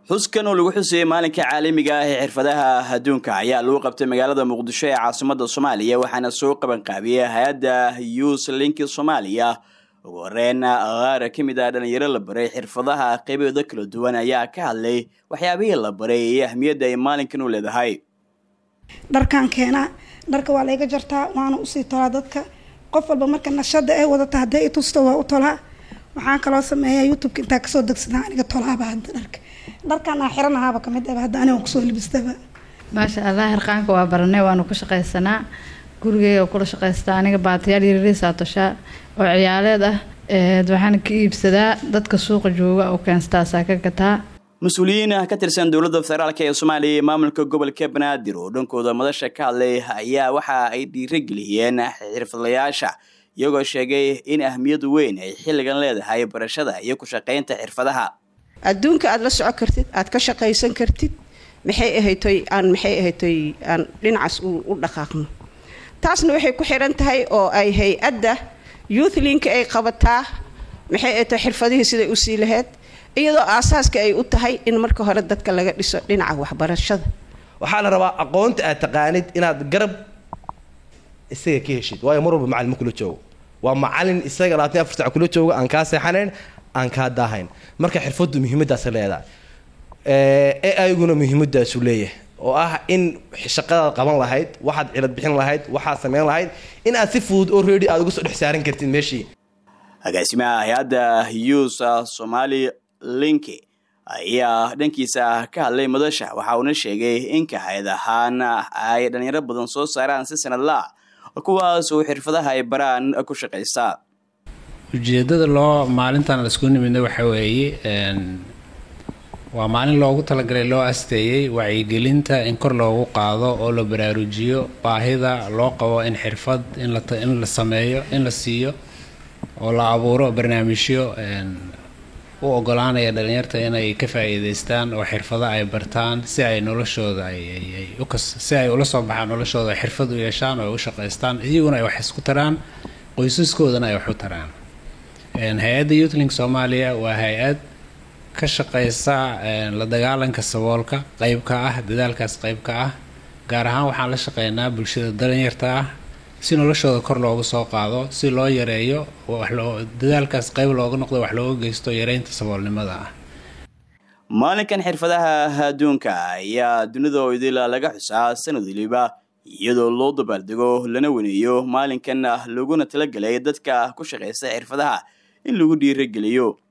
xuskan oo lagu xusayey maalinka caalamiga ah ee xirfadaha adduunka ayaa lagu qabtay magaalada muqdisho ee caasimada soomaaliya waxaana soo qabanqaabiyey hay-adda youth linki soomaaliya ugu horeyn qaar ka mid ah dhalinyaro la baray xirfadaha qeybooda kala duwan ayaa ka hadlay waxyaabihii la baray iyo ahmiyadda ay maalinkan u leedahay dharkaan keenaa dharka waa layga jartaa waana usii tolaa dadka qof walba marka nashada ay wadata hadday i tusto waa u tolaa waxaan kaloo sameeyaa youtubeka intaa kasoo degsadaa aniga tolaaba hadda dharka dharkaan aan xiranahaaba kamid aba hadda aniga kusoo libistaba maasha allah hirqaanka waa baranay waanu ku shaqaysanaa gurigeyga kula shaqaystaa aniga baatayaal yariiriisaa toshaa oo ciyaaleed ah waxaana ka iibsadaa dadka suuqa jooga oo keenstaasaa ka gataa mas-uuliyiin ka tirsan dowladda federaalk ee soomaaliya iyo maamulka gobolka banaadir oo dhankooda madasha ka hadlay ayaa waxa ay dhiirageliyeen xirfadlayaasha iyagoo sheegay in ahmiyad weyn ay xilligan leedahay barashada iyo ku shaqaynta xirfadaha adduunka aada la soco kartid aada ka shaqaysan kartid maxay ahaytoy aan maxay ahaytoy aan dhinacaas u dhaqaaqno taasna waxay ku xiran tahay oo ay hay-adda youthlinka ay qabataa maxay ahaytoy xirfadihii siday usii lahayd iyadoo aasaaska ay u tahay in marka hore dadka laga dhiso dhinaca waxbarashada waxaa la rabaa aqoonta aad taqaanid inaad garab isaga ka heshid waayo mar walba macalin ma kula joogo waa macalin isaga labaatan afar sac kula joogo aan kaa seexanayn aan kaa daahayn marka xirfaddu muhiimadaasa leedahay ee ayaguna muhiimadaasu leeyahay oo ah in shaqadaad qaban lahayd waxaad cilad bixin lahayd waxaad sameyn lahayd in aad si fudud oo reedi aad uga soo dhex saaran kartid meeshii agaasimaha hay-adda youth somali linki ayaa dhankiisa ka hadlay madasha waxa uuna sheegay in kahayad ahaan ay dhalinyaro badan soo saaraan si sanadlaa kuwaas oo xirfadaha ay baraan ku shaqaysaa ujeedada loo maalintan laisku nimidna waxa weeye waa maalin loogu talagalay loo asteeyey wacyigelinta in kor loogu qaado oo la baraarujiyo baahida loo qabo in xirfad in la sameeyo in la siiyo oo la abuuro barnaamijyo u ogolaanaya dhalinyarta inay ka faa-iideystaan oo xirfado ay bartaan si ay noloshooda si ay ula soo baxaan noloshooda xirfad u yeeshaan oo ay u shaqaystaan iyaguna ay wax isku taraan qoysaskoodana ay wax u taraan hay-adda youthling soomaaliya waa hay-ad ka shaqaysa la dagaalanka saboolka qeybka ah dadaalkaas qeybka ah gaar ahaan waxaan la shaqeynaa bulshada dalinyarta ah si noloshooda kor loogu soo qaado si loo yareeyo dadaalkaas qeyb looga noqdo wax looga geysto yareynta saboolnimada ah maalinkan xirfadaha adduunka ayaa dunida oo idila laga xusaa sanad waliba iyadoo loo dabaaldego lana weneeyo maalinkan laguna talagelay dadka ku shaqaysta xirfadaha in lagu dhiirageliyo